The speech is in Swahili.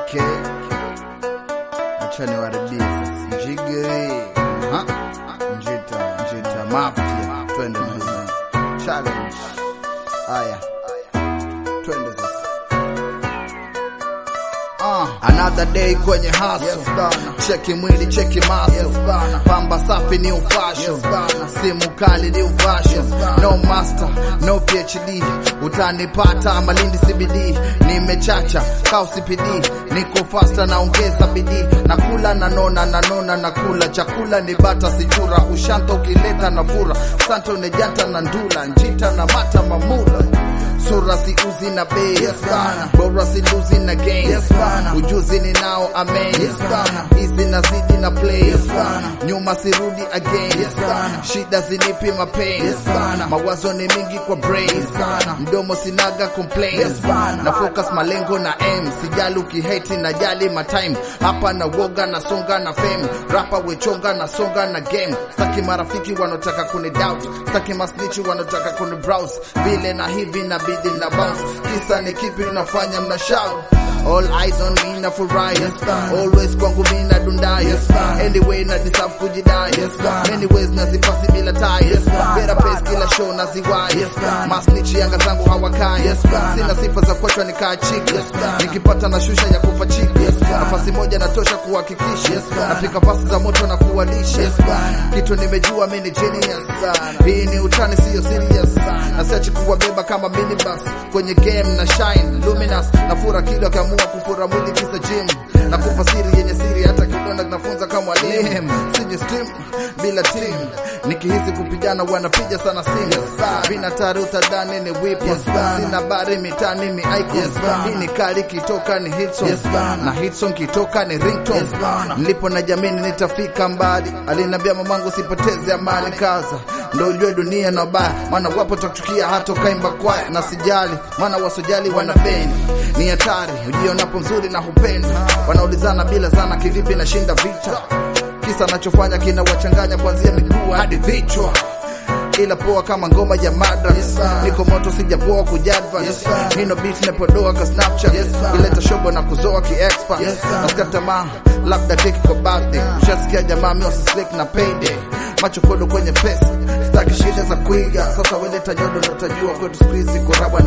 Okay, acha niwaribie sasa. Njigiri Aha. njita njita mafia, twende na hizo challenge. Haya, twende sasa. Ah, another day kwenye hustle. Yes, bana. Cheki mwili cheki maso yes, bana. Pamba safi ni ufasho yes, bana. Simu kali ni ufasho yes, no master no PhD utanipata Malindi CBD nimechacha kao CPD niko faster naongeza bidii nakula nanona nanona nakula chakula ni bata sichura ushanta ukileta na fura santo nejata na ndula njita na mata mamula sura si uzi na bei yes, bana. bora si luzi na game yes, bana. ujuzi ni nao amen yes, bana. hizi nazidi na play yes, bana. nyuma sirudi again yes, bana. shida zinipi mapain yes, bana. mawazo ni mingi kwa brain yes, bana. mdomo sinaga complain yes, bana. na focus malengo na aim sijali ukihate na jali matime hapa na woga na songa na fame rapa wechonga na songa na game staki marafiki wanotaka kuni doubt staki masnichi wanotaka kuni browse vile na hivi na bidi na bounce kisa ni kipi unafanya mna shout All eyes on me na furahi yes, always kwangu mi na dundai yes, anyway na deserve kujidai yes, anyways nazipasi bila tai yes, better pace kila show na ziwai yes, masnichi yanga zangu hawakai yes, sina sifa za kuachwa nikaa chiki yes, nikipata na shusha ya kufa chiki yes, nafasi moja natosha kuhakikisha yes, napika pasi za moto na kuwalisha yes, kitu nimejua mi ni genius hii ni utani siyo serious na siachi kuwabeba kama minibus kwenye game na shine luminous na fura kilo akiamua kufura mwili kisa gym na kupa siri yenye siri hata kidonda kinafunza kama mwalimu siji steam bila team nikihisi kupigana wanapiga sana simu vina taruta dani ni whip sina bari mitani ni icon hii ni kali kitoka ni hit song na hit song kitoka ni ringtone nilipo na jamini nitafika mbali alinambia mamangu sipoteze amani kaza ndo ujue dunia na baya maana wapo takuchukia hata ukaimba kwaya na sijali maana wasojali wana beni ni hatari ujionapo mzuri na hupenda wanaulizana bila zana kivipi nashinda vita kisa nachofanya kinawachanganya kuanzia miguu hadi vichwa ila poa kama ngoma ya madra yes, niko moto sijapoa kujadvance yes, nino beat napodoa ka snapchat yes, ileta shobo na kuzoa kiexpa yes, nasikia tamaa labda keki kwa birthday ushasikia jamaa miosislik na payday macho kodo kwenye pesa staki shida za kuiga sasa weleta nyodo ndo utajua kwetu siku hizi kurabwa